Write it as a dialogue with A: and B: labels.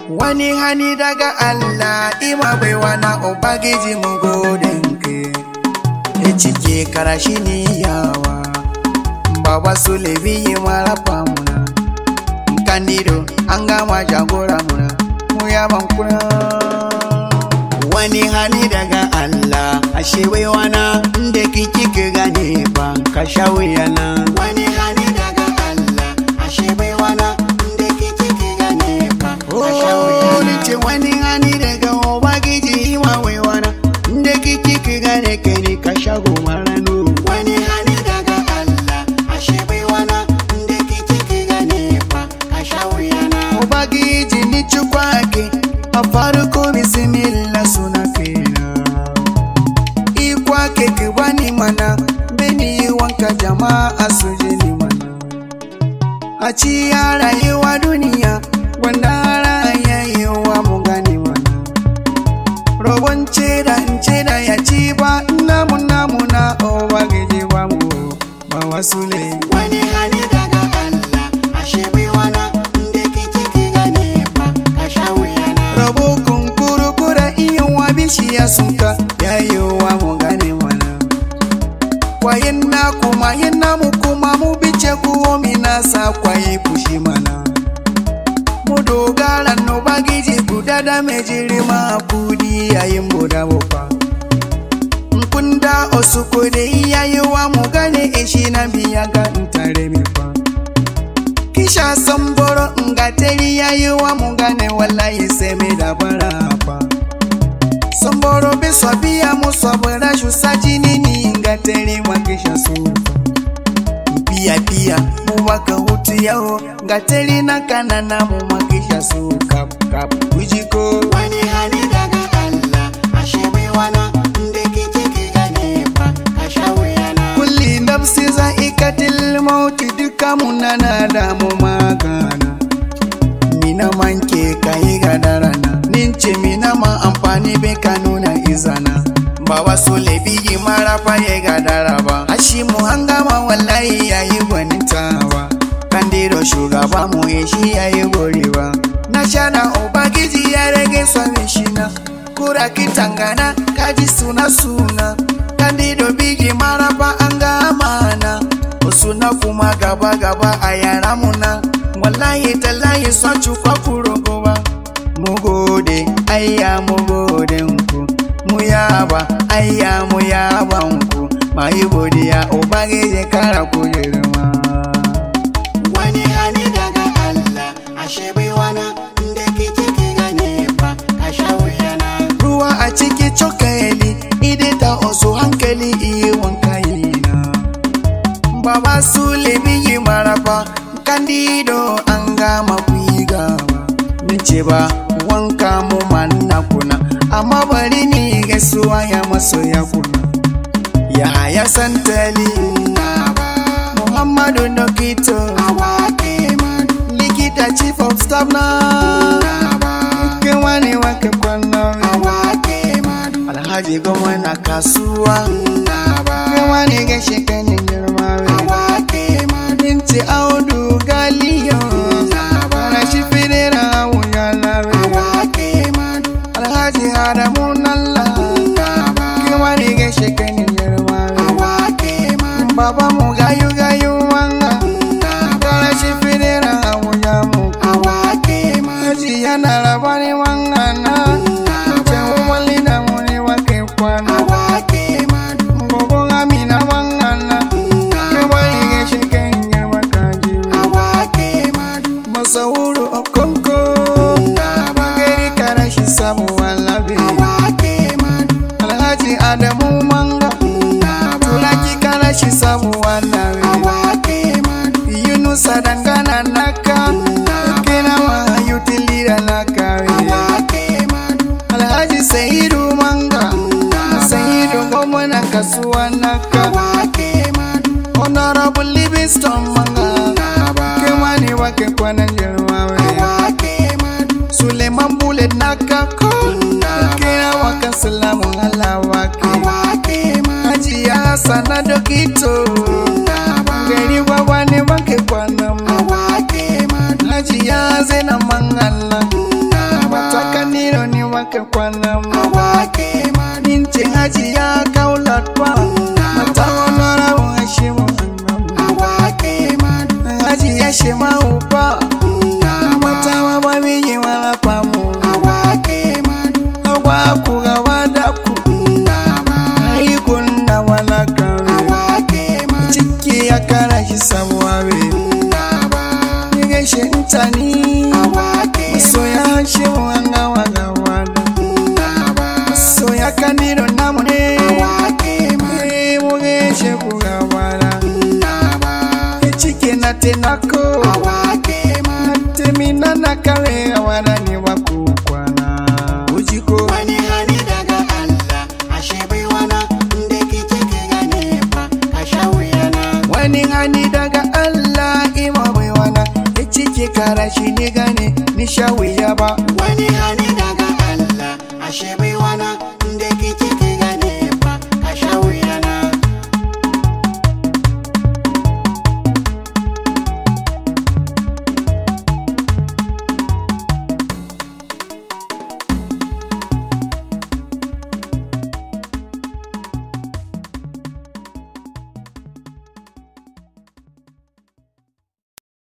A: wani hani daga Allah ima baiwa na ubangiji mu godin ke e cike karashi ni yawa baba su lebi yi marafa muna kandido an gama jagora muna mu yaban kuna wani hani daga Allah ashe baiwa na inda kiki ki gane ba ka sha wuyana wani hani daga Allah ashe baiwa na inda kiki ki gane ba ka sha wuyana ce wani hani daga ubangiji ima baiwa na inda kiki ki gane kai ne ka sha gomarano wani hani daga Allah ashe baiwa na inda kiki ki gane ba ka sha wuyana ubangiji ni chukwake a farko bismillah suna kaina ikwa ke ki bani mana beni wanka jama'a su ji ni mana a ci ya rayuwa duniya wanda rayuwa mu gani mana robon ce da in ce da ya ci ba namu namu na owa gaje ba mu ba wasu ne wani hali daga Allah ashe bai wana inda kike ki gane ba ka sha wuyana rabo kunkuru kura iya wa bishiya sunka yayowa mu gane mana kwayin na kuma yin namu kuma mu bice kuwo mina sa kwaye fushi mana mu dogara no bagiji guda da mai jirima kudi yayin buda bufa nkunda osuko da iyayewa mu gane eshi na biya ga ntare mi fa kisha samboro ngateri yayewa mu gane wallahi sai mai da bara fa samboro bi biya mu sabara shu sajini ni ngateri wa kisha sufa pia pia mu waka hutu yao ngateri na kanana mu makisha su kap kap kujiko wani hali daga Allah ashe bai wana inda kike ki gane ba ka sha wuyana kulli nafsi za'ikatil mauti duka munana da mu magana mina manke kai gadarana nince mina ma amfani bai ka nuna izana ba wasu lebi mara faye gadara ba ashi mu hangama wallahi yayi gwanintawa kandiro shugaba mu ya shi yayi gorewa na shana ubangiji ya rage swami shina kura kitangana kaji suna suna kandido bigi maraba an gama na suna kuma gaba gaba a yara muna wallahi tallahi son cukwa kurogo ba mu gode ayya mu gode ku mu yaba ayya mu yaban ku mai godiya ubangiji kara ku girma wani hali daga Allah ashe bai wana inda kike ki gane ba ka sha wuyana ruwa a ciki cokali ide ta osu hankali iya wanka yina baba su lebi yi marafa kandido an gama ku yi gaba nace ba wanka mu manna kuna amma bari ni gaisuwa ya maso ya kuna ya haya santali muhammadu dokito likita chief of staff na kewani wake kwana alhaji goma na kasuwa kewani gashi kanin girma binti audu galiyo rashi firera wuya lawe alhaji adamu nalla kewani gashi kanin girma baba mu gayu gayu wanga rashi firera wuya mu haji yana labari wanga na cewa wali da muni wake kwana gogo amina wanga na kewani gashi kanin girma kaji Masauru okonko Magari karashi samu walabi Alhaji Adamu manga Tulaki karashi samu walabi Yunusa dangana naka Kina wa yutilira naka Alhaji Saidu manga Saidu gomana kasuwa naka Honorable Livingston manga Kemani wake kwana njerwawe Suleiman Bullet nakako Kina waka salamu ala wake Haji ya sana dokito Gari wawani wake kwana mu Haji ya zena mangala
B: ka kwana ma
A: awake madu
B: nince haji ya kaulat ba mata wala wa shi mu
A: awake madu
B: haji ya shi ma uba
A: nama
B: mata wa ba mi yi wala pamu
A: awake madu
B: agwa ku ga wada ku
A: nama
B: ai kunna wala kan
A: awake madu
B: ciki ya kara shi sabuwa be
A: nama
B: ni gaishe intani
A: awake
B: so ya shi mu wanga wanga wada
A: nama
B: so ya kaniro namu ne
A: awake madu
B: eh mu gaishe ku ga wada
A: nama
B: ciki na tenako
A: awake madu
B: temina na kale wada ni wa ku kwana ujiko
A: wani hani daga Allah ashe bai wana inda kike ki gane fa ka sha wuyana
B: wani hani daga Allah ima bai wana ya cike kara shi ni gane ni sha wuya ba
A: wani hani daga Allah ashe bai wana